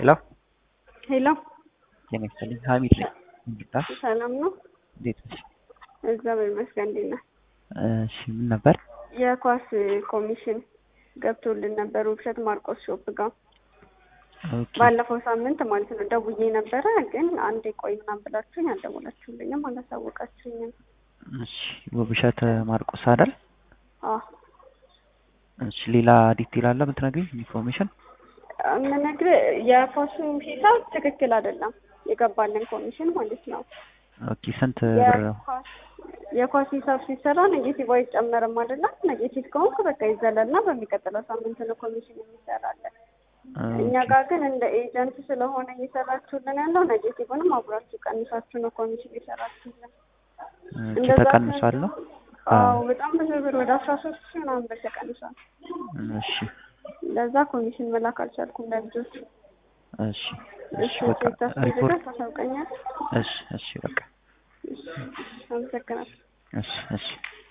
ሄሎ ሄሎ ጤና ይስጥልኝ ሀሚድ ነኝ እንግዳ ሰላም ነው? እንዴት ነሽ? እግዚአብሔር ይመስገን። እንዴት ነህ? እሺ ምን ነበር? የኳስ ኮሚሽን ገብቶልን ነበር ውብሸት ማርቆስ ሾፕ ጋር ኦኬ ባለፈው ሳምንት ማለት ነው። ደውዬ ነበረ ግን አንዴ ቆይ ምናምን ብላችሁኝ አልደወላችሁልኝም፣ አላሳወቃችሁኝም። እሺ ውብሸት ማርቆስ አይደል? አዎ እሺ ሌላ ዲቴል አለ የምትነግሪኝ ኢንፎርሜሽን? የምነግርህ የኳሱ ሂሳብ ትክክል አይደለም የገባልን ኮሚሽን ማለት ነው። ኦኬ ስንት ብር ነው? የኳስ- የኳስ ሂሳብ ሲሰራ ኔጌቲቭ አይጨመርም አይደለም። ኔጌቲቭ ከሆንክ በቃ ይዘለልና በሚቀጥለው ሳምንት ነው ኮሚሽን የሚሰራለን። እኛ ኦኬ ጋር ግን እንደ ኤጀንት ስለሆነ እየሰራችሁልን ያለው ኔጌቲቭንም አብራችሁ ቀንሳችሁ ነው ኮሚሽን የሰራችሁልን። ኦኬ እንደዛ ተቀንሷል ነው? አዎ በጣም ብዙ ብር ወደ አስራ ሶስት ሺህ ምናምን ብር ተቀንሷል። እሺ ለዛ ኮሚሽን መላክ አልቻልኩም ለልጆቹ። እሺ እሺ እሺ በቃ ቼክ ታስፈልጋል ሪፖርት ታሳውቀኛል። እሺ እሺ በቃ እሺ አመሰግናለሁ። እሺ እሺ